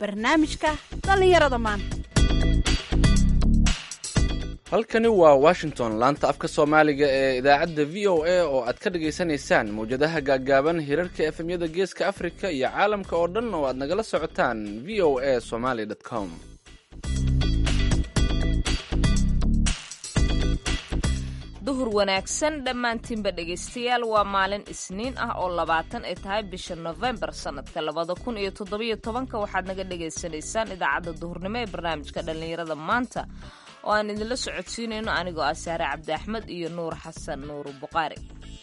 barnaamijka dhallinyarada maanta halkani waa washington laanta afka soomaaliga ee idaacadda v o a oo aad ka dhagaysanaysaan mawjadaha gaaggaaban hirarka efemyada geeska afrika iyo caalamka oo dhan oo aad nagala socotaan v o a somaly com duhur wanaagsan dhammaantiinba dhegaystayaal waa maalin isniin ah oo labaatan ay tahay bisha nofembar sannadka labada kun iyo toddobiyo tobanka waxaad naga dhagaysanaysaan idaacadda duhurnimo ee barnaamijka dhallinyarada maanta oo aan idinla socodsiinayno anigoo ah saare cabdi axmed iyo nuur xasan nuur buqaari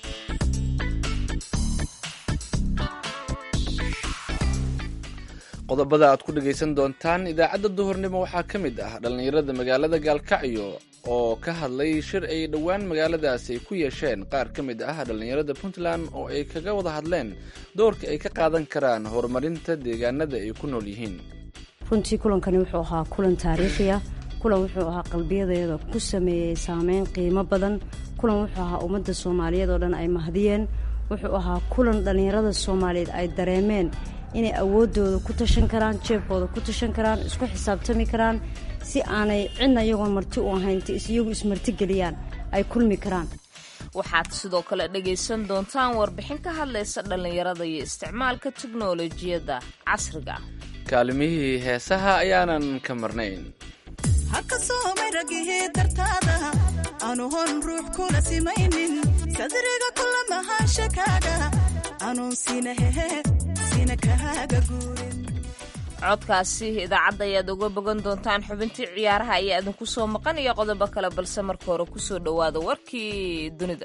qodobada aad ku dhagaysan doontaan idaacadda duhurnimo waxaa ka mid ah dhallinyarada magaalada gaalkacyo oo ka hadlay shir ay dhowaan magaaladaasi ay ku yeesheen qaar ka mid ah dhallinyarada puntland oo ay kaga wada hadleen doorka ay ka qaadan karaan horumarinta deegaanada ay ku nool yihiin runtii kulankani wuxuu ahaa kulan taariikhiya kulan wuxuu ahaa qalbiyadeeda ku sameeyey saameyn qiimo badan kulan wuxuu ahaa ummadda soomaaliyeed oo dhan ay mahdiyeen wuxuu ahaa kulan dhallinyarada soomaaliyeed ay dareemeen inay awooddooda ku tashan karaan jeebkooda ku tashan karaan isku xisaabtami karaan si aanay cidna iyagoon marti u ahayn inta iyagu ismartigeliyaan ay kulmi karaan waxaad sidoo kale dhagaysan doontaan warbixin ka hadlaysa dhallinyarada iyo isticmaalka teknolojiyadda casriga ah kaalimihii heesaha ayaanan ka marnayn haka soomay ragihii dartaada aanu hon ruux kula simaynin sadriga kula mahashakaaga anuun sina hehe sina kahaaga guurin codkaasi idaacadda ayaad uga bogan doontaan xubintii ciyaaraha ayaa idinku soo maqan iyo qodobo kale balse marka hore kusoo dhowaada warkii dunida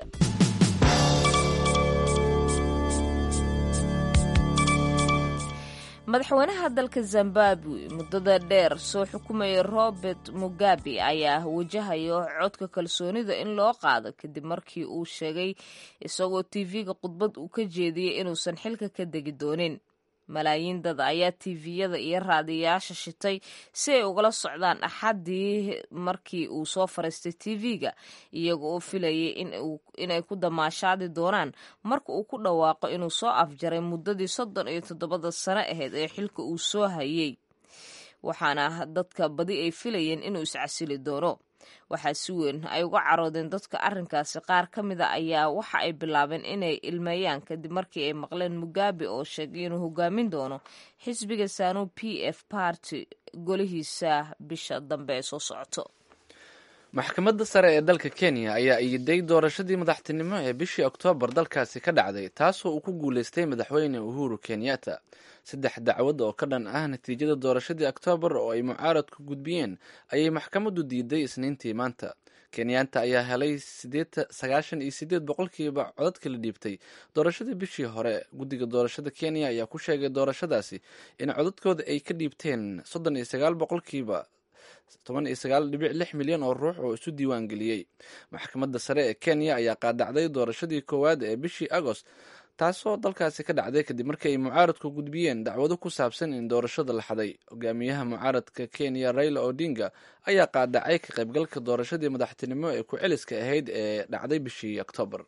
madaxweynaha dalka zimbabwe muddada dheer soo xukumayay robert mugabe ayaa wajahayo codka kalsoonida in loo qaado kadib markii uu sheegay isagoo tv-ga khudbad uu ka jeediyey inuusan xilka ka degi doonin malaayiin dad ayaa tviyada iyo raadiyayaasha shitay si ay ugala socdaan axaddii markii uu soo fariistay tv-ga iyaga oo filayay inay ku damaashaadi doonaan marka uu ku dhawaaqo inuu soo afjaray muddadii soddon iyo toddobada sano ahayd ee xilka uu soo hayay waxaana dadka badi ay filayeen inuu iscasili doono waxaa si weyn ay uga caroodeen dadka arrinkaasi qaar ka mida ayaa waxa ay bilaabeen inay ilmeeyaan kadib markii ay maqleen mugabe oo sheegay inuu hogaamin doono xisbiga sanu p f party golihiisa bisha dambe ee soo socoto maxkamadda sare ee dalka kenya ayaa iiday doorashadii madaxtinimo ee bishii oktoobar dalkaasi ka dhacday taasoo uu ku guuleystay madaxweyne uhuru kenyatta saddex dacwad oo ka dhan ah natiijada doorashadii oktoobar oo ay mucaaradku gudbiyeen ayay maxkamaddu diiday isniintii maanta kenyatta ayaa helay sagaashan iyo sideed boqolkiiba codadka la dhiibtay doorashadii bishii hore guddiga doorashada kenya ayaa ku sheegay doorashadaasi in codadkooda ay ka dhiibteen soddon iyo sagaal boqolkiiba toban iyo sagaal dhibic lix milyan oo ruux oo isu diiwaan geliyey maxkamadda sare ee kenya ayaa qaadacday doorashadii koowaad ee bishii agost taasoo dalkaasi ka dhacday kadib markii ay mucaaradku gudbiyeen dacwado ku saabsan in doorashada la xaday hogaamiyaha mucaaradka kenya raila odinga ayaa qaadacay ka qaybgalka doorashadii madaxtinimo ee ku celiska ahayd ee dhacday bishii oktoobar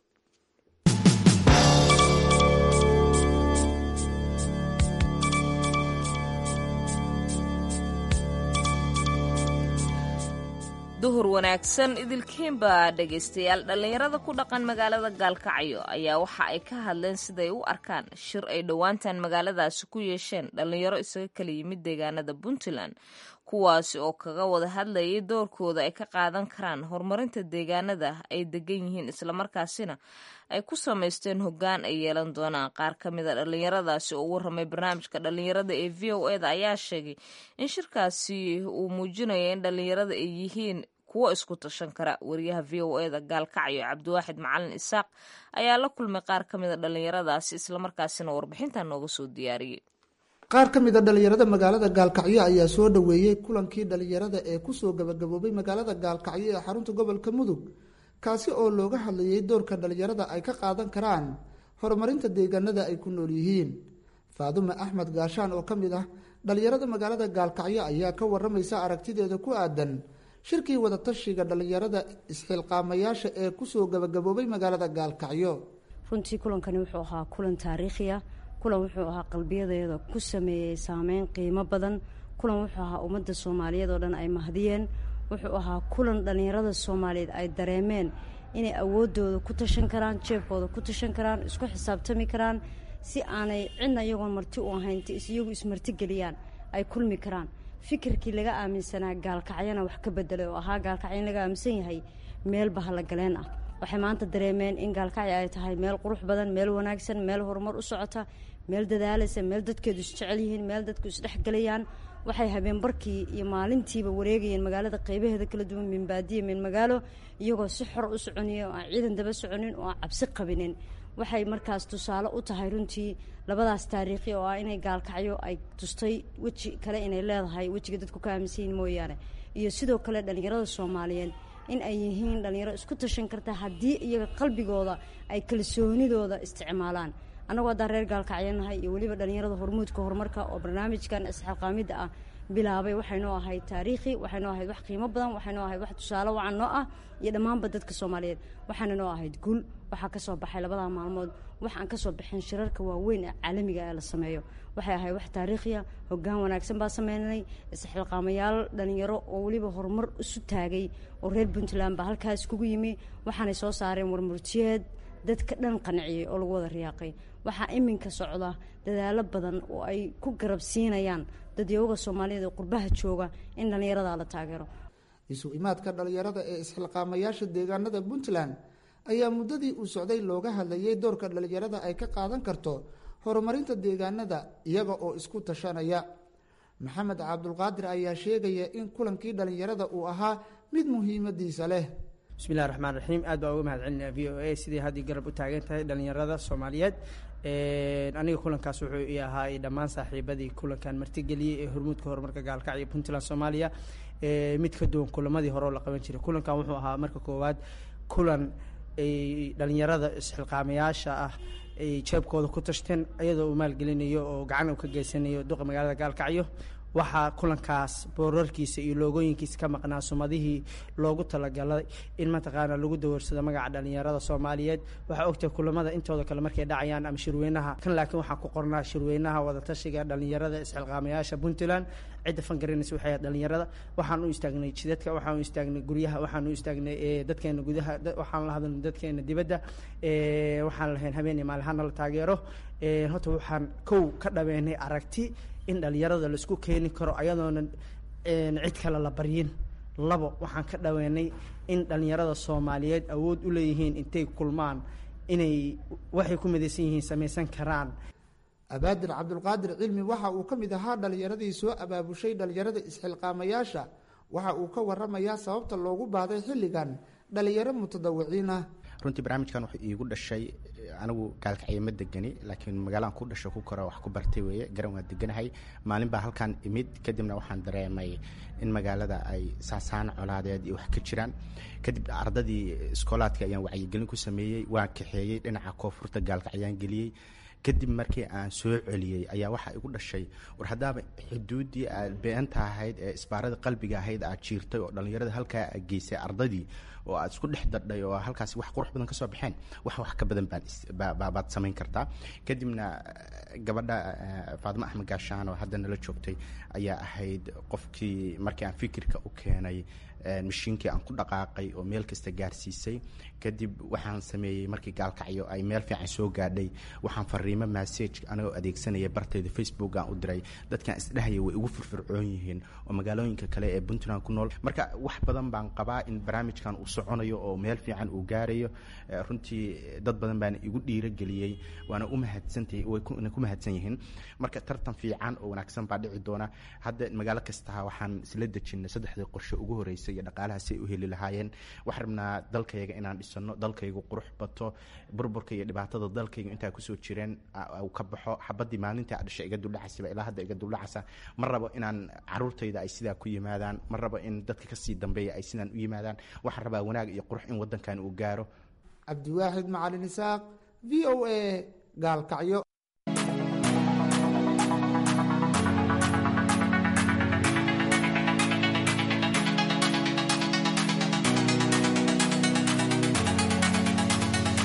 duhur wanaagsan idilkiinba dhegaystayaal dhallinyarada ku dhaqan magaalada gaalkacyo ayaa waxa ay ka hadleen siday u arkaan shir ay dhowaantan magaaladaasi ku yeesheen dhallinyaro isaga kala yimid deegaanada puntland kuwaasi oo kaga wada hadlayay doorkooda ay ka qaadan karaan horumarinta deegaanada ay degan yihiin islamarkaasina ay ku samaysteen hoggaan ay yeelan doonaan qaar ka mida dhallinyaradaasi oo warramay barnaamijka dhallinyarada ee v o eda ayaa sheegay in shirkaasi uu muujinaya in dhallinyarada ay yihiin kuwo isku tashan kara wariyaha v o eda gaalkacyo cabdiwaaxid macalin isaaq ayaa la kulmay qaar ka mida dhallinyaradaasi islamarkaasina warbixintan nooga soo diyaariyey qaar ka mid a dhallinyarada magaalada gaalkacyo ayaa soo dhoweeyey kulankii dhallinyarada ee kusoo gabagaboobay magaalada gaalkacyo ee xarunta gobolka mudug kaasi oo looga hadlayay doorka dhallinyarada ay ka qaadan karaan horumarinta deegaanada ay ku nool yihiin faadume axmed gaashaan oo ka mid ah dhallinyarada magaalada gaalkacyo ayaa ka waramaysa aragtideeda ku aadan shirkii wadatashiga dhallinyarada isxilqaamayaasha ee kusoo gabagaboobay magaalada gaalkacyo runtii kulankani wuxuu ahaa kulan taariikhiya kulan wuxuu ahaa qalbiyadeeda ku sameeyey saameyn qiimo badan kulan wuxuu ahaa ummadda soomaaliyeed oo dhan ay mahadiyeen wuxuu ahaa kulan dhallinyarada soomaaliyeed ay dareemeen inay awooddooda ku tashan karaan jeebkooda ku tashan karaan isku xisaabtami karaan si aanay cidna iyagoon marti u ahayn t iyagu ismartigeliyaan ay kulmi karaan fikirkii laga aaminsanaa gaalkacyana wax ka bedelay oo ahaa gaalkacyo in laga aaminsan yahay meel bahallagaleen ah waxay maanta dareemeen in gaalkacyo ay tahay meel qurux badan meel wanaagsan meel horumar u socota meel dadaalaysa meel dadkeedu isjecel yihiin meel dadku isdhexgelayaan waxay habeen barkii iyo maalintiiba wareegayeen magaalada qeybaheeda kala duwan min baadiya min magaalo iyagoo si xor u soconaya oo aan ciidan daba soconin oo aan cabsi qabinin waxay markaas tusaale u tahay runtii labadaas taariikhi oo ah inay gaalkacyo ay tustay weji kale inay leedahay wejiga dadku ka aaminsan yihin mooyaane iyo sidoo kale dhallinyarada soomaaliyeed in ay yihiin dhallinyaro isku tashan karta haddii iyaga qalbigooda ay kalsoonidooda isticmaalaan annagoo haddaan reer gaalkacyanahay iyo weliba dhallinyarada hormuudka horumarka oo barnaamijkan isxilqaamidda ah bilaabay waxaynoo ahayd taariikhi waxaynoo ahayd wax qiimo badan waxaynoo ahayd wax tusaale wacan noo ah iyo dhammaanba dadka soomaaliyeed waxaana noo ahayd guul waxaa ka soo baxay labadaa maalmood wax aan ka soo baxin shirarka waaweyn ee caalamiga ee la sameeyo waxay ahayd wax taariikhiya hoggaan wanaagsan baa sameynay isxilqaamayaal dhallinyaro oo weliba horumar isu taagay oo reer puntland baa halkaas kugu yimi waxaanay soo saareen warmurtiyeed dadka dhan qanciyey oo lagu wada riyaaqay waxaa iminka socda dadaalo badan oo ay ku garab siinayaan dadyooga soomaaliyeed ee qurbaha jooga in dhallinyaradaa la taageero isu imaadka dhallinyarada ee isxilqaamayaasha deegaanada puntland ayaa muddadii uu socday looga hadlayay doorka dhallinyarada ay ka qaadan karto horumarinta deegaanada iyaga oo isku tashanaya maxamed cabdulqaadir ayaa sheegaya in kulankii dhallinyarada uu ahaa mid muhiimadiisa leh bismillahi raxmaan raxiim aad baa uga mahad celinaya v o a sidii haddii garab u taagan tahay dhallinyarada soomaaliyeed aniga kulankaas wuxuu ii ahaa dhammaan saaxiibadii kulankan martigeliyey ee hormuudka horumarka gaalkacyo puntland soomaaliya mid ka duwan kulamadii hore oo la qaban jiray kulankan wuxuu ahaa marka koowaad kulan ay dhallinyarada isxilqaamayaasha ah ay jeebkooda ku tashteen iyadoo uu maalgelinayo oo gacan uu ka geysanayo duqa magaalada gaalkacyo waxaa kulankaas boorarkiisa iyo loogooyinkiisa ka maqnaa sumadihii loogu talagalay in mataqaana lagu dawoorsado magaca dhallinyarada soomaaliyeed waxaa ogtahay kulamada intooda kale markay dhacayaan ama shirweynaha kan laakiin waxaa ku qornaa shirweynaha wadatashiga dhallinyarada isxilqaamayaasha puntland cidda fangarinaysa waxay ahayd dhallinyarada waxaan u istaagnay jidadka waxaan u istaagnay guryaha waxaan u istaagnay dadkeena gudaha waxaan la hadalnay dadkeena dibadda waxaan lahayn habeen iyo maalin hana la taageero horta waxaan kow ka dhaweynay aragti in dhallinyarada laisku keeni karo ayadoona cid kale la baryin labo waxaan ka dhaweynay in dhallinyarada soomaaliyeed awood u leeyihiin intay kulmaan inay waxay ku midaysan yihiin samaysan karaan abaadir cabdulqaadir cilmi waxa uu ka mid ahaa dhallinyaradii soo abaabushay dhallinyarada isxilqaamayaasha waxa uu ka waramayaa sababta loogu baaday xilligan dhallinyaro mutadawiciin ah runtii barnaamijkan wuxuu iigu dhashay anigu gaalkacyo ma degani laakiin magaalaan ku dhasho ku kora wax ku bartay weeye garan waan deganahay maalin baa halkan imid kadibna waxaan dareemay in magaalada ay saasaan colaadeed iyo wax ka jiraan kadib ardadii iskoolaadka ayaan wacyigelin ku sameeyey waan kaxeeyey dhinaca koonfurta gaalkacyaan geliyey kadib markii aan soo celiyey ayaa waxaa igu dhashay war haddaaba xuduuddii aad beenta ahayd ee isbaarada qalbiga ahayd aad jiirtay oo dhallinyarada halkaa aad geysay ardadii oo aad isku dhex dadhay oo halkaasi wax qurux badan ka soo baxeen wax wax ka badan baad samayn kartaa kadibna gabadha faadimo axmed gaashaan oo hadda nala joogtay ayaa ahayd qofkii markii aan fikirka u keenay mashiinkii aan ku dhaqaaqay oo meel kasta gaarsiisay kadib waxaan sameeyey markii gaalkacyo ay meel fiican soo gaadhay waxaan fariimo massage anagoo adeegsanaya bartayda facebook aan u diray dadkan isdhehaya way igu firfircoon yihiin oo magaalooyinka kale ee puntland ku nool marka wax badan baan qabaa in barnaamijkan uu soconayo oo meel fiican uu gaarayo runtii dad badan baana igu dhiirageliyey waana u mahadsantahay wayna ku mahadsan yihiin marka tartan fiican oo wanaagsan baa dhici doona hadda magaalo kasta waxaan isla dejinay saddexdii qorshe ugu horeysay iyo dhaqaalaha si ay u heli lahaayeen waxaan rabnaa dalkayaga inaan dhisano dalkaygu qurux bato burburka iyo dhibaatada dalkayga intaa kusoo jireen uu ka baxo xabadii maalintii a dhashay iga duldhacaysa ilaa hadda iga duldhacaysa ma rabo inaan caruurtayda ay sidaa ku yimaadaan ma rabo in dadka kasii dambeeya ay sidaan u yimaadaan waxaan rabaa wanaag iyo qurux in wadankan uu gaaro cabdiwaaxid macalin isaaq v o a gaalkacyo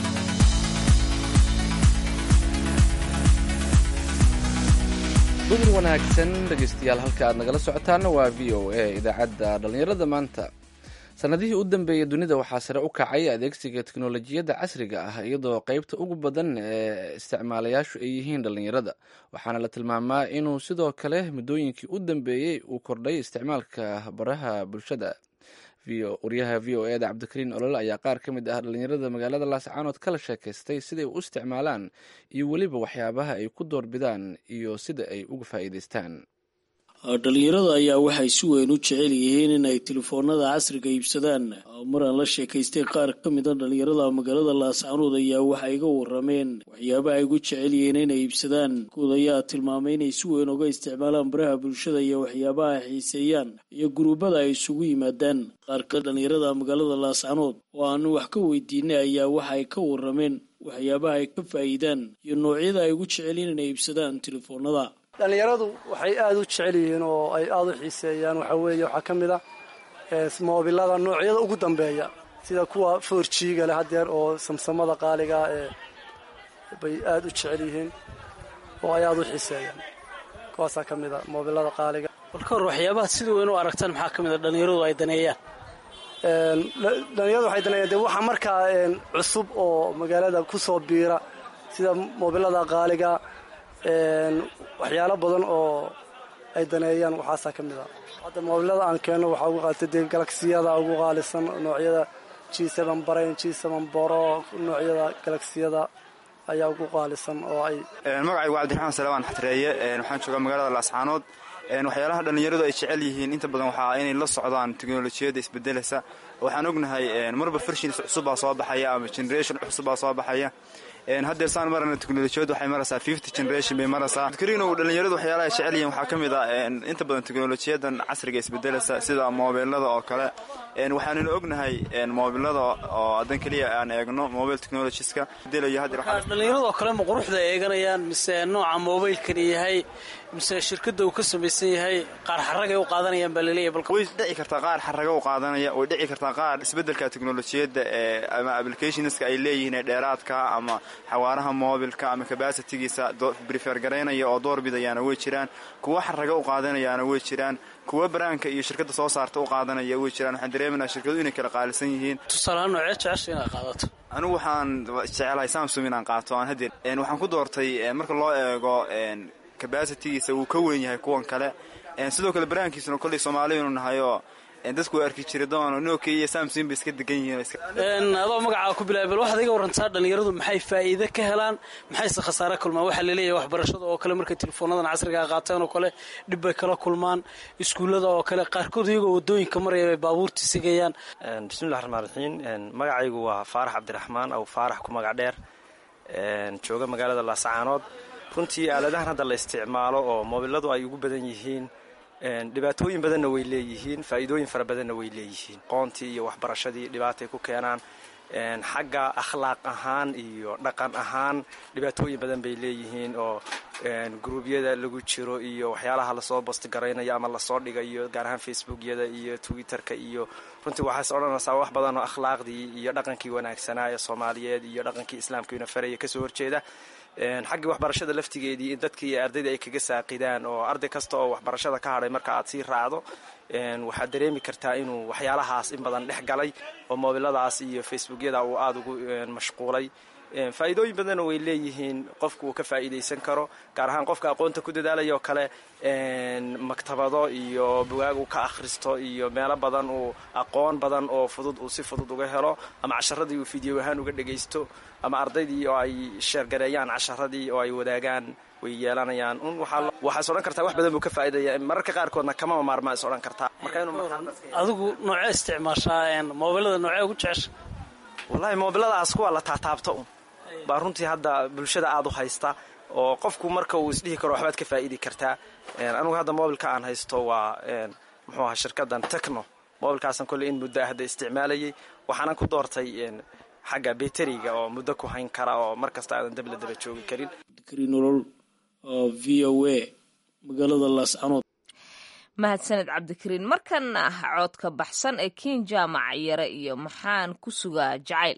duhur wanaagsan dhegeystayaal halka aad nagala socotaana waa v o a idaacadda dhallinyarada maanta sanadihii u dambeeyay dunida waxaa sare u kacay adeegsiga teknolojiyadda casriga ah iyadoo qeybta ugu badan ee isticmaalayaashu ay yihiin dhallinyarada waxaana la tilmaamaa inuu sidoo kale muddooyinkii u dambeeyey uu kordhay isticmaalka baraha bulshada waryaha v o eda cabdikariin olole ayaa qaar ka mid ah dhallinyarada magaalada laascaanood kala sheekaystay siday u isticmaalaan iyo weliba waxyaabaha ay ku doorbidaan iyo sida ay uga faa'iidaystaan dhalinyarada ayaa waxay si weyn u jecel yihiin in ay telefoonada casriga iibsadaan maraan la sheekaystay qaar ka mid a dhalinyarada magaalada laascaanood ayaa waxa iga warameen waxyaabaha ay ugu jecel yihiin inay iibsadaan kood ayaa tilmaamay inay si weyn uga isticmaalaan baraha bulshada iyo waxyaabaha ay xiiseeyaan iyo guruubada ay isugu yimaadaan qaar ka dhalinyarada magaalada laascaanood oo aanu wax ka weydiinay ayaa waxa ay ka warameen waxyaabaha ay ka faa'iidaan iyo noocyada ay ugu jecel yihiin inay iibsadaan telefoonada dhallinyaradu waxay aada u jecel yihiin oo ay aada u xiiseeyaan waxaa weeye waxaa ka mid ah moobilada noocyada ugu dambeeya sida kuwa forjiga leh hadeer oo samsamada qaaliga ee bay aada u jecel yihiin oo ay aada u xiiseeyaan kuwaasaa ka mid a moobilada qaaliga bal ka hor waxyaabaha sida weyn u aragtaan maxaa ka mid a dhallinyaradu ay daneeyaan dhallinyaradu waxay daneeyaan dee waxa markaa cusub oo magaalada kusoo biira sida moobilada qaaliga waxyaalo badan oo ay daneeyaan waxaasaa ka mid a hadda moobilada aan keenno waxaa ugu qaalisa dee galagsiyada ugu qaalisan noocyada g seven brain g seven boro noocyada galagsiyada ayaa ugu qaalisan oo ay magacaygu cabdiraxmaan salawaan xatreeye waxaan joogaa magaalada laascaanood waxyaalaha dhallinyaradu ay jecel yihiin inta badan waxaa inay la socdaan teknolojiyadda isbedeleysa waxaan ognahay marba versions cusubbaa soo baxaya ama generation cusubbaa soo baxaya haddeer saan marana teknolojiyaddu waxay maraysaa fifty generation bay maraysaa kariinow dhallinyaradu waxyaalaha ay jecel yihiin waxaa ka mid ah inta badan teknolojiyadan casriga isbedeleysa sida moobilada oo kale waxaanuna ognahay moobilada oo hadan keliya aan eegno mobile technologieska bedelayo haddeer dhallinyarada oo kale ma quruxda eeganayaan mise nooca mobilkani yahay mise shirkadda uu ka samaysan yahay qaar xaragay u qaadanayaan baa laleeyahy way dhici kartaa qaar xaraga u qaadanaya way dhici kartaa qaar isbedelka teknolojiyadda ee ama applicationska ay leeyihiin ee dheeraadka ama xawaaraha moobilka ama cabasitigiisa brifer garaynaya oo door bidayaana way jiraan kuwa xaraga u qaadanayaana way jiraan kuwa baraanka iyo shirkadda soo saarta u qaadanaya way jiraan waxaan dareemanaa shirkadu inay kala qaalisan yihiin tusaalahaan noocee jecesha inaad qaadato anigu waxaan jecelahay samsung inaan qaato aan hadeer waxaan ku doortay marka loo eego cabasitigiisa wuu ka weyn yahay kuwan kale sidoo kale baraankiisuna kolley soomaaliyanu nahayoo dadku waa arki jira doon nokia iyo samson bay iska degan yihiin adoo magacaa ku bilaabay bal waxaad iga warantaa dhallinyaradu maxay faa'iide ka helaan maxayse khasaare kulmaan waxaa laleeyahay waxbarashada oo kale markay telefoonadan casrigaa qaateen oo kale dhib bay kala kulmaan iskuullada oo kale qaarkood iyagoo wadooyinka maraya bay baabuurta sigayaan bismillahi raxmaan raxiim magacaygu waa faarax cabdiraxmaan aw faarax ku magac dheer jooga magaalada laascaanood runtii aaladahan hadda la isticmaalo oo moobiladu ay ugu badan yihiin dhibaatooyin badanna way leeyihiin faa'iidooyin fara badanna way leeyihiin qoontii iyo waxbarashadii dhibaatay ku keenaan xagga akhlaaq ahaan iyo dhaqan ahaan dhibaatooyin badan bay leeyihiin oo gruubyada lagu jiro iyo waxyaalaha lasoo bostgaraynayo ama lasoo dhigayo gaar ahaan facebookyada iyo twitterka iyo runtii waxaas odhanaysaa wax badan oo akhlaaqdii iyo dhaqankii wanaagsanaa ee soomaaliyeed iyo dhaqankii islaamkiina faraya kasoo horjeeda xaggii waxbarashada laftigeedii in dadkii iyo ardayda ay kaga saaqidaan oo arday kasta oo waxbarashada ka hadhay marka aad sii raacdo waxaad dareemi kartaa inuu waxyaalahaas in badan dhex galay oo moobiladaas iyo facebookyada uu aada ugu mashquulay faa'iidooyin badanna way leeyihiin qofku uu ka faa'iidaysan karo gaar ahaan qofka aqoonta ku dadaalaya oo kale maktabado iyo bugaag uu ka akhristo iyo meelo badan uu aqoon badan oo fudud uu si fudud uga helo ama casharadii uu fiideo ahaan uga dhagaysto ama ardaydii oo ay sheergareeyaan casharadii oo ay wadaagaan way yeelanayaan un waxaas odhan kartaa wax badan buu ka faa'iidaya mararka qaarkoodna kamama maarmaa is odhan kartaa adigu noocee isticmaashaa moobilada noocee ugu jecesha wallahi moobiladaas kuwa la taataabta un baa runtii hadda bulshada aada u haysta oo qofku marka uu isdhihi karo waxbaad ka faa'idi kartaa anigu hadda moobilka aan haysto waa muxuu aha shirkadan techno moobilkaasan kolley in muddo hadda isticmaalayay waxaanan ku doortay xagga beteriga oo muddo ku hayn kara oo mar kasta aadan dabla daba joogi karin nolol v o a magaalada laascanood mahadsaned cabdikariin markana ah coodka baxsan ee kiin jaamac yare iyo maxaan ku sugaa jacayl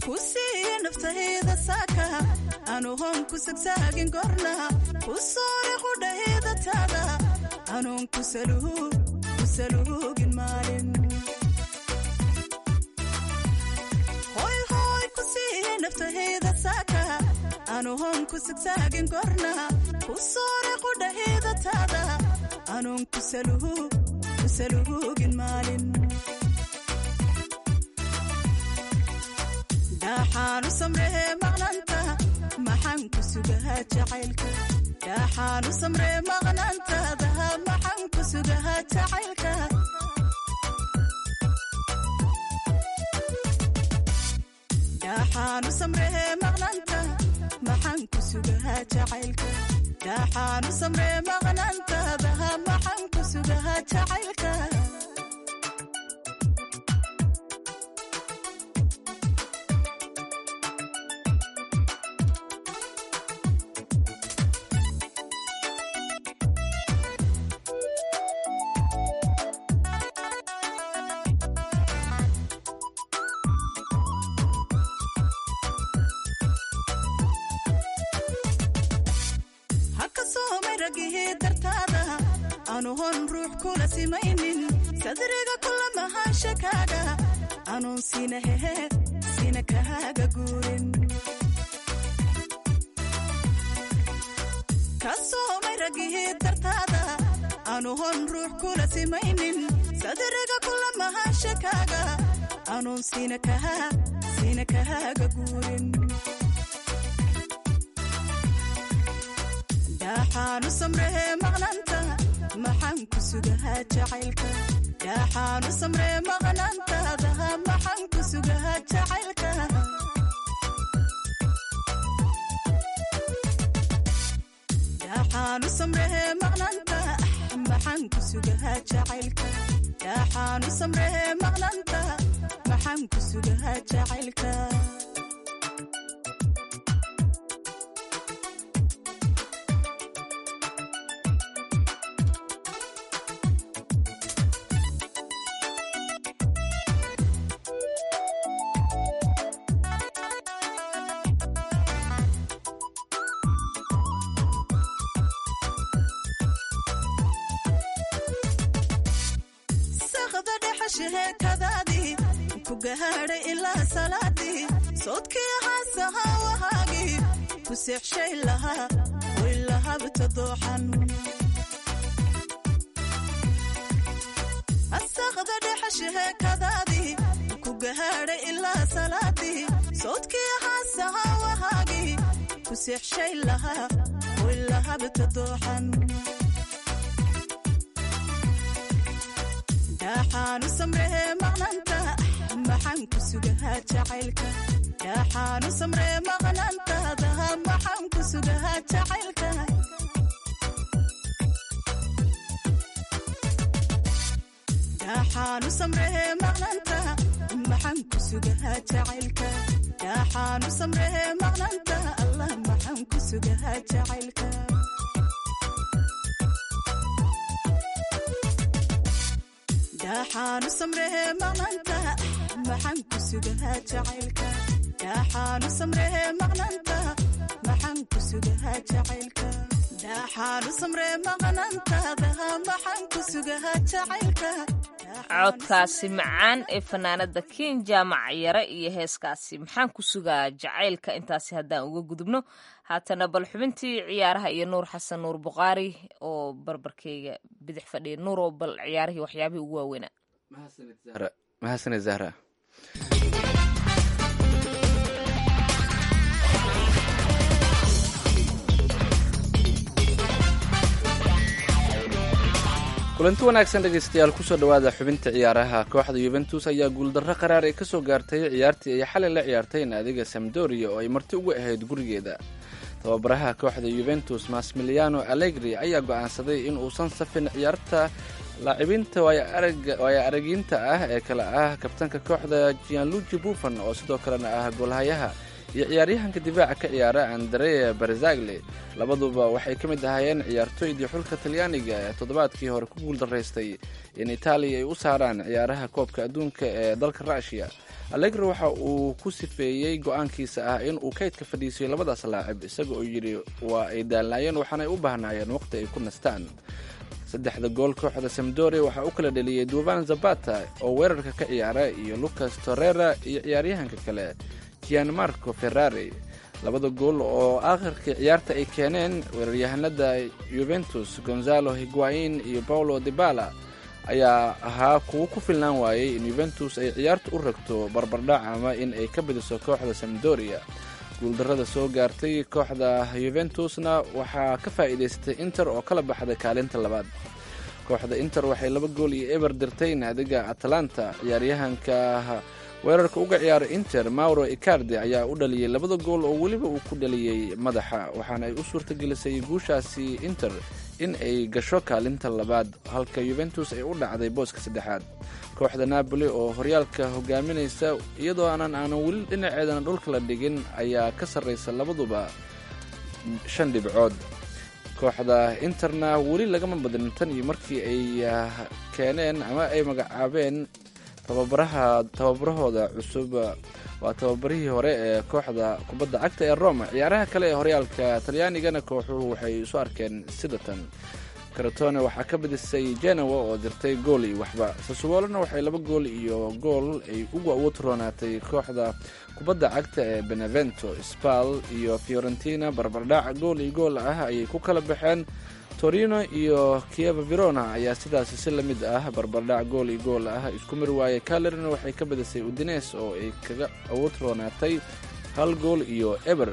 ku siiye naftahayda saaka anu hon ku sagsaagin gorna ku soore qudhahayda taada anuun ku saluugin maalin hoy hoy ku siiye naftahayda saaka anu hon ku sagsaagin gorna ku soore qudhahayda taada anuun ku saluugin maalin dhaaxaanu samree maqnanta maxaan ku sugahaa jacaylka dhaaxaanu samree maqnantaadaha maxaan ku sugahaa jacaylka dhaaxaanu samree maqnanta maxaan ku sugahaa jacaylka dhaaxaanu samree maqnantaadaha maxaan ku sugahaa jacaylka anuhon ruux kula simaynin sadriga kula mahaanshakaaga anuun sina hehe sina kahaaga guurin ka soomay ragihii dartaada anuhon ruux kula simaynin sadriga kula mahaanshakaaga anuun sina kahaa sina kahaaga guurin dhaaxaanu samrehe maqnanta maxaan ku sugahaa jacaylka dhaaxaanu samree maqnaantaadaha maxaan ku sugahaa jacaylka dhaaxaanu samrehe maqnanta maxaan ku sugahaa jacaylka dhaaxaanu samrehe maqnanta maxaan ku sugahaa jacaylka sheekadaadii ku gahaadhay ilaa salaadii soodkii haasahaa wahaagii ku seexshay lahaa way lahabta dooxan asaqda dhexa sheekadaadii ku gahaadhay ilaa salaadii soodkii haasahaa wahaagii ku seexshay lahaa way lahabta dooxan dhaaxaanu samree maqnanta maxaan ku sugahaa jacaylka dhaaxaanu samree maqnantaadaha maxaan ku sugahaa jacaylka dhaaxaanu samree maqnanta maxaan ku sugahaa jacaylka dhaaxaanu samree maqnanta allah maxaan ku sugahaa jacaylka dhaaxaanu samree maqnanta maxaan ku sugahaa jacaylka dhaaxaanu samree maqnanta maxaan ku sugahaa jacaylka dhaaxaanu samree maqnantaadaha maxaan ku sugahaa jacaylka codkaasi macaan ee fanaanada kiin jaamac yare iyo heeskaasi maxaan ku sugaa jacaylka intaasi haddaan uga gudubno haatana bal xubintii ciyaaraha iyo nuur xasan nuur buqaari oo barbarkeyga bidix fadhiya nuur oo bal ciyaarihii waxyaabihii ugu waaweynaa mahadsaned zahra kulanti wanaagsan dhegaystayaal kusoo dhowaada xubinta ciyaaraha kooxda yuventus ayaa guuldarro qaraar ay kasoo gaartay ciyaartii ay xalay la ciyaartay naadiga samdoria oo ay marti uga ahayd gurigeeda tababaraha kooxda yuventus masmiliano allegri ayaa go'aansaday in uusan safin ciyaarta laacibinta waaya aragiinta ah ee kale ah kabtanka kooxda gianluigi buffon oo sidoo kalena ah goolhayaha iyo ciyaaryahanka difaaca ka ciyaara andrea barzagli labaduba waxay ka mid ahaayeen ciyaartooydii xulka talyaaniga ee toddobaadkii hore ku guuldaraystay in itaaliya ay u saaraan ciyaaraha koobka adduunka ee dalka rushia allegro waxa uu ku sifeeyey go-aankiisa ah in uu kaydka fadhiisiyo labadaas laacib isaga oo yidhi waa ay daalnaayeen waxaanay u baahnaayeen waqti ay ku nastaan saddexda gool kooxda samdoria waxaa u kala dheliyey duvan zabata oo weerarka ka ciyaara iyo lucas torrera iyo ciyaaryahanka kale gianmarco ferrari labada gool oo aakhirkii ciyaarta ay keeneen weeraryahanada yuventus gonzalo higuain iyo paulo dibala ayaa ahaa kuwo ku filnaan waayey in yuventus ay ciyaarta u ragto barbardhac ama in ay ka badiso kooxda samdoria guuldarrada soo gaartay kooxda yuventusna waxaa ka faa'iidaystay inter oo kala baxday kaalinta labaad kooxda inter waxay laba gool iyo eber dirtay naadiga atalanta ciyaaryahanka weerarka uga ciyaara inter mauro icardi ayaa u dhaliyey labada gool oo weliba uu ku dhaliyey madaxa waxaana ay u suurtagelisay guushaasi inter in ay gasho kaalinta labaad halka yuventus ay u dhacday booska saddexaad kooxda napoli oo horyaalka hogaaminaysa iyadoo aanan aanan weli dhinaceedana dhulka la dhigin ayaa ka sarraysa labaduba shan dhibcood kooxda interna weli lagama badin tan iyo markii ay keeneen ama ay magacaabeen tababaraha tababarahooda cusub waa tababarihii hore ee kooxda kubadda cagta ee roma ciyaaraha kale ee horyaalka talyaanigana kooxuhu waxay isu arkeen sidatan karatone waxaa ka badisay genowa oo dirtay gool iyo waxba sasuwolona waxay laba gool iyo gool ay ugu awood roonaatay kooxda kubadda cagta ee benevento spal iyo fiorentina barbardhac gool iyo gool ah ayay ku kala baxeen torino iyo kieva verona ayaa sidaasi si la mid ah barbardhac gool iyo gool ah isku mir waayay calerina waxay ka badisay udines oo ay kaga awood roonaatay hal gool iyo eber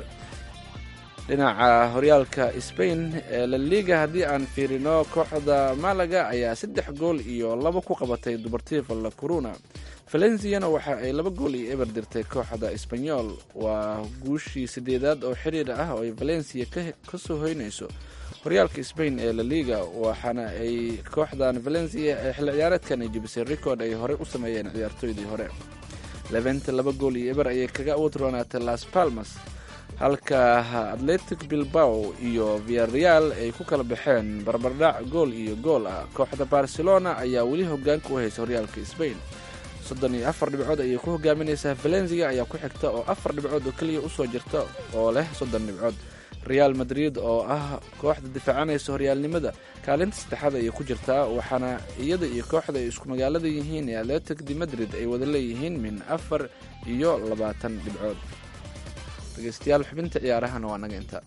dhinaca horyaalka spain ee la liga haddii aan fiirino kooxda malaga ayaa saddex gool iyo laba ku qabatay dubartifa la coruna valenciana waxa ay laba gool iyo eber dirtay kooxda sbanyol waa guushii sideedaad oo xiriir ah oo ay valencia ka soo hoynayso horyaalka spain ee la liga waxaana ay kooxdan valencia ee xilli ciyaareedkan ay jebisay record ay horey u sameeyeen ciyaartooydii hore levente laba gool iyo eber ayay kaga awood roonaatay las palmas halka atletic bilbao iyo viareal ay ku kala baxeen barbardhac gool iyo gool ah kooxda barcelona ayaa weli hogaanka u haysa horyaalka spain soddon iyo afar dhibcood ayay ku hogaaminaysaa valencia ayaa ku xigta oo afar dhibcood oo keliya usoo jirta oo leh soddon dhibcood real madrid oo ah kooxda difaacanaysa horyaalnimada kaalinta saddexaad ayay ku jirtaa waxaana iyada iyo kooxda ay isku magaalada yihiin ee atletic de madrid ay wada leeyihiin min afar iyo labaatan dhibcood dhegeystayaal xubinta ciyaarahana waa naga intaa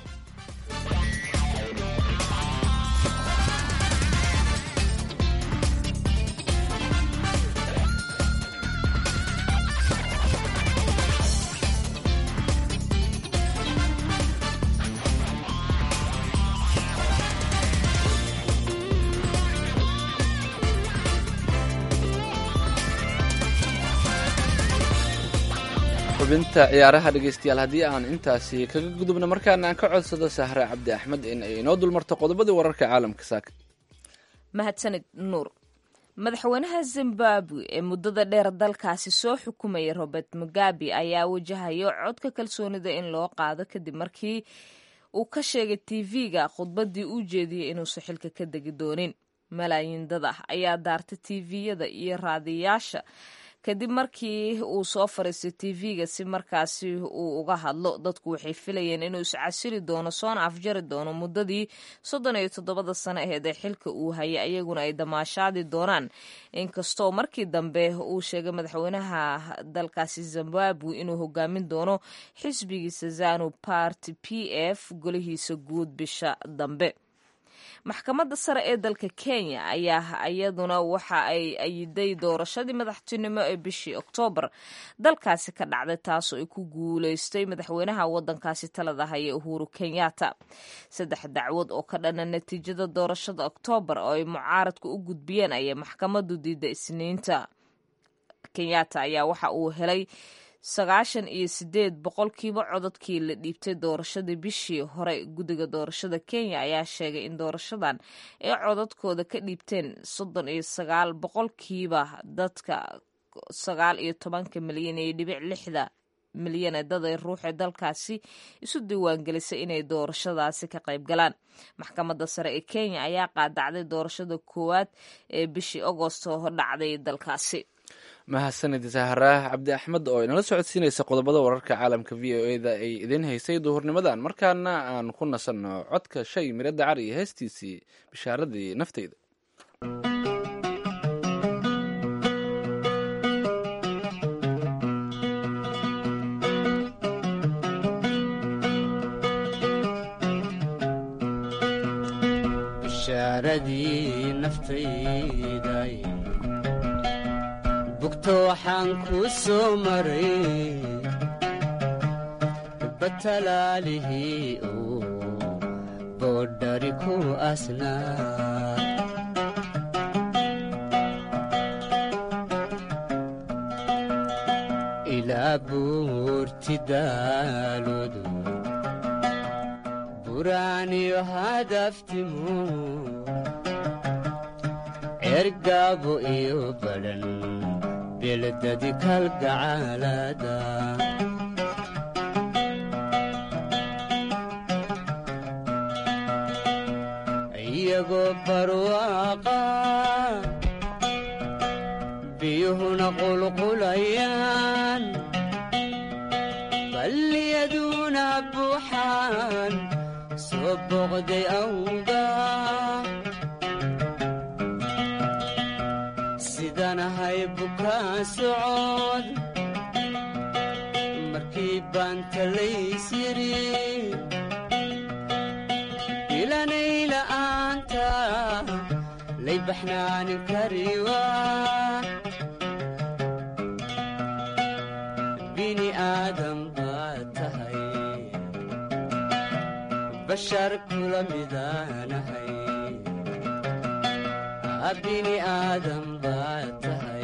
xubinta ciyaaraha dhegeystayaal haddii aan intaasi kaga gudubno markaana aan ka codsado sahre cabdi axmed in ay inoo dulmarto qodobadii wararka caalamka saaka mahadsanid nuur madaxweynaha zimbabwe ee muddada dheer dalkaasi soo xukumayay robert mugabe ayaa wajahayo codka kalsoonida in loo qaado kadib markii uu ka sheegay tv-ga khudbaddii uu jeediyey inuusan xilka ka degi doonin malaayiin dad ah ayaa daartay tv-yada iyo raadiyayaasha kadib markii uu soo fariistay tv-ga si markaasi uu uga hadlo dadku waxay filayeen inuu iscasili doono soona afjari doono muddadii soddon iyo toddobada sano aheed ee xilka uu hayay ayaguna ay damaashaadi doonaan inkastoo markii dambe uu sheegay madaxweynaha dalkaasi zimbabwe inuu hogaamin doono xisbigiisa zanu party p f golihiisa guud bisha dambe maxkamadda sare ee dalka kenya ayaa iyaduna waxa ay ayiday doorashadii madaxtinimo ee bishii oktoobar dalkaasi ka dhacday taasoo ay ku guuleystay madaxweynaha wadankaasi talada haya uhuru kenyatta saddex dacwad oo ka dhana natiijada doorashada oktoobar oo ay mucaaradku u gudbiyeen ayay maxkamaddu diiday isniinta kenyatta ayaa waxa uu helay sagaashan iyo sideed boqolkiiba codadkii la dhiibtay doorashadii bishii hore guddiga doorashada kenya ayaa sheegay in doorashadan ay codadkooda ka dhiibteen soddon iyo sagaal boqolkiiba dadka sagaal iyo tobanka milyan iyo dhibic lixda milyan ee dad ay ruuxee dalkaasi isu diiwaangelisay inay doorashadaasi ka qayb galaan maxkamadda sare ee kenya ayaa qaadacday doorashada koowaad ee bishii agosto dhacday dalkaasi mahadsanid saharaah cabdi axmed oo inala socodsiinaysa qodobada wararka caalamka v o eda ay idiin haysay duhurnimadan markaana aan ku nasanno codka shay miro dacar iyo heestiisii bishaaradii nafteyda bishaaradii naftayday bugto waxaan kuu soo maray batalaalihii uu boodhari ku asnaa ilaa buurti daaloodu buraaniyo hadaftimu ergaabo iyo badhan beledadi kalgacaalada iyagoo barwaaqa biyuhuna qulqulayaan balliyaduna buuxaan soo boqday awga sidanahay bukaa socod markii baan talays yidhi ilanay la'aanta lay baxnaanin kariwa bini aadam baad tahay bashar kula midaanahay bini aadam baad tahay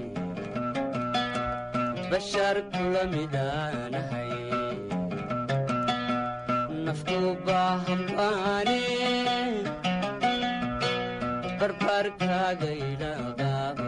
bashar kula midaanahay nafku baahambaane barbaarkaaga idhaqaabo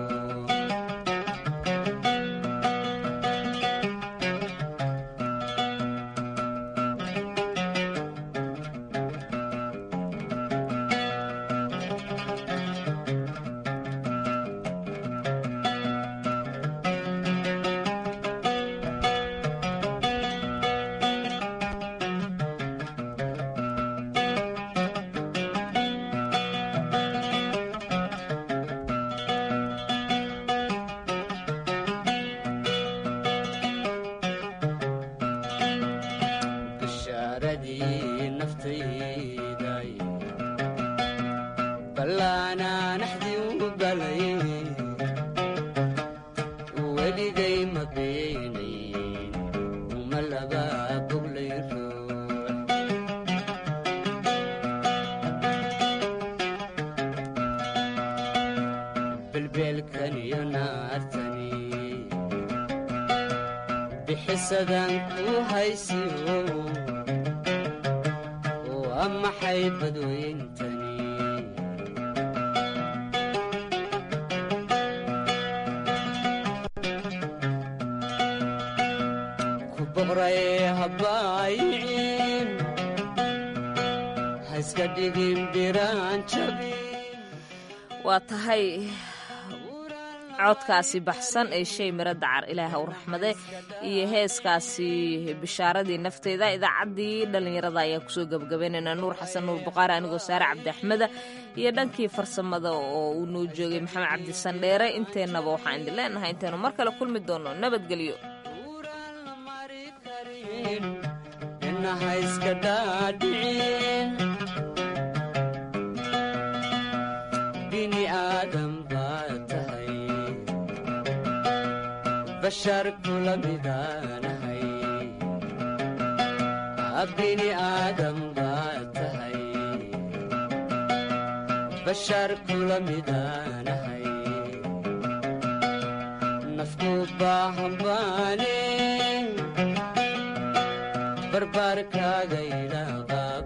bishaaradii naftayday ballaanaa naxdii u galay weligay ma beenayn uma laba boglay ruux belbeelkan iyo naartani bixisadan ku haysiyo waa maxay badweyntani ku boqray habaayicin ha iska dhigin biraan jabin waa tahay codkaasi baxsan ee shay miro dacar ilaaha u raxmade iyo heeskaasi bishaaradii nafteyda idaacaddii dhallinyarada ayaa kusoo gebagabaynaynaa nuur xasan nuur buqaari anigoo saare cabdi axmeda iyo dhankii farsamada oo uu noo joogay maxamed cabdi sandheere inteennaba waxaan idin leenahay intaynu mar kale kulmi doono nabadgelyo inaha iska dhaadhicin bini aadam baad tahay bashar kula midaanahay bini aadam baad tahay bashar kula midaanahay nafku baahambaane barbaarkaaga idhaaqaab